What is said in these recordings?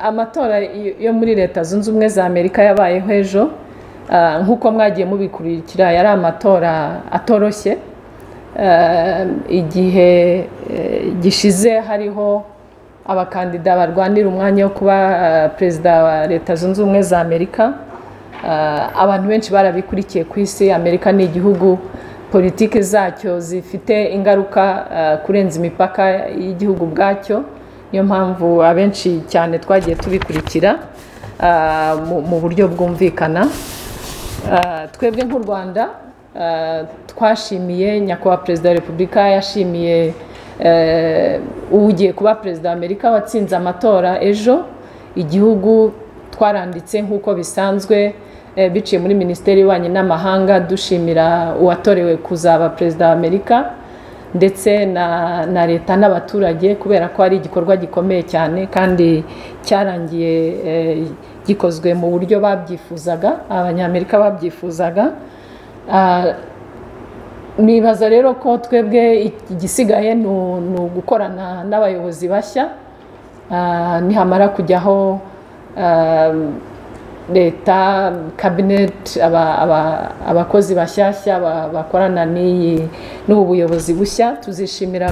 amatora yo muri leta zunze ubumwe za amerika yabayeho ejo nk'uko mwagiye mubikurikira yari amatora atoroshye igihe gishize hariho abakandida barwanira umwanya wo kuba perezida wa leta zunze ubumwe za amerika abantu benshi barabikurikiye ku isi amerika ni igihugu politiki zacyo zifite ingaruka kurenza imipaka y'igihugu bwacyo niyo mpamvu abenshi cyane twagiye tubikurikira mu buryo bwumvikana twebwe nk'u rwanda twashimiye nyakubahwa perezida wa repubulika yashimiye ugiye kuba perezida wa amerika watsinze amatora ejo igihugu twaranditse nk'uko bisanzwe biciye muri minisiteri y'ububanyi n'amahanga dushimira uwatorewe kuzaba perezida wa amerika ndetse na leta n'abaturage kubera ko ari igikorwa gikomeye cyane kandi cyarangiye gikozwe mu buryo babyifuzaga abanyamerika babyifuzaga nibaza rero ko twebwe igisigaye ni ugukorana n'abayobozi bashya nihamara kujyaho leta kabineti abakozi bashyashya bakorana n'ubu buyobozi bushya tuzishimira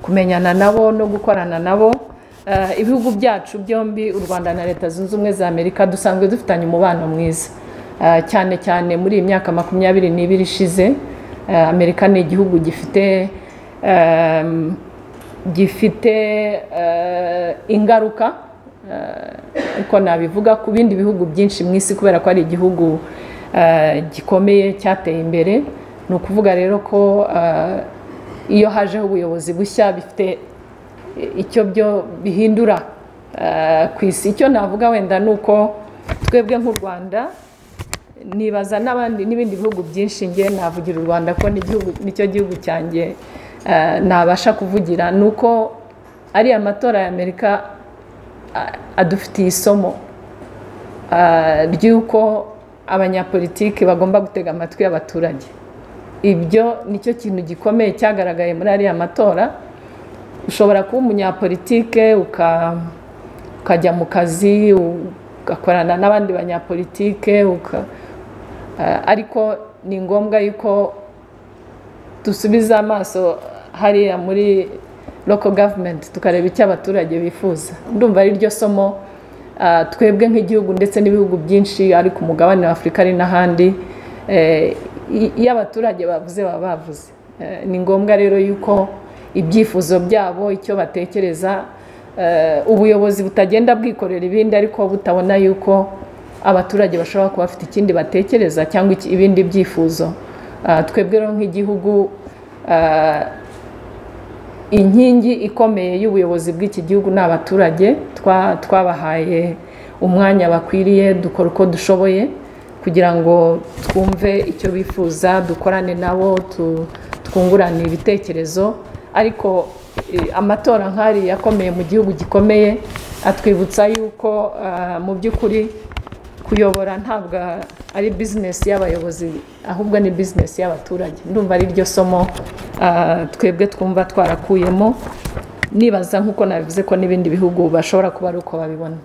kumenyana nabo no gukorana nabo ibihugu byacu byombi u rwanda na leta zunze ubumwe za amerika dusanzwe dufitanye umubano mwiza cyane cyane muri iyi myaka makumyabiri n'ibiri ishize amerika ni igihugu gifite gifite ingaruka ariko nabivuga ku bindi bihugu byinshi mu isi kubera ko ari igihugu gikomeye cyateye imbere ni ukuvuga rero ko iyo hajeho ubuyobozi bushya bifite icyo byo bihindura ku isi icyo navuga wenda ni uko twebwe nk'u rwanda nibaza n'abandi n'ibindi bihugu byinshi nge navugira u rwanda ko nicyo gihugu cyanjye nabasha kuvugira ni uko ariya matora ya amerika adufitiye isomo ry'uko abanyapolitiki bagomba gutega amatwi abaturage ibyo nicyo kintu gikomeye cyagaragaye muri ariya matora ushobora kuba umunyapolitike ukajya mu kazi ugakorana n'abandi banyapolitike ariko ni ngombwa yuko dusubiza amaso hariya muri local government tukareba icyo abaturage bifuza ndumva ari ryo somo twebwe nk'igihugu ndetse n'ibihugu byinshi ari ku mugabane wa afurika ari n'ahandi iyo abaturage bavuze baba bavuze ni ngombwa rero yuko ibyifuzo byabo icyo batekereza ubuyobozi butagenda bwikorera ibindi ariko butabona yuko abaturage bashobora kuba bafite ikindi batekereza cyangwa ibindi byifuzo twebwe rero nk'igihugu inkingi ikomeye y'ubuyobozi bw'iki gihugu ni abaturage twabahaye umwanya bakwiriye dukora uko dushoboye kugira ngo twumve icyo bifuza dukorane nabo twungurane ibitekerezo ariko amatora nk'ari yakomeye mu gihugu gikomeye atwibutsa yuko mu by'ukuri kuyobora ntabwo ari bizinesi y'abayobozi ahubwo ni bizinesi y'abaturage ndumva ari ryo somo twebwe twumva twarakuyemo nibaza nk'uko nabivuze ko n'ibindi bihugu bashobora kuba ari uko babibona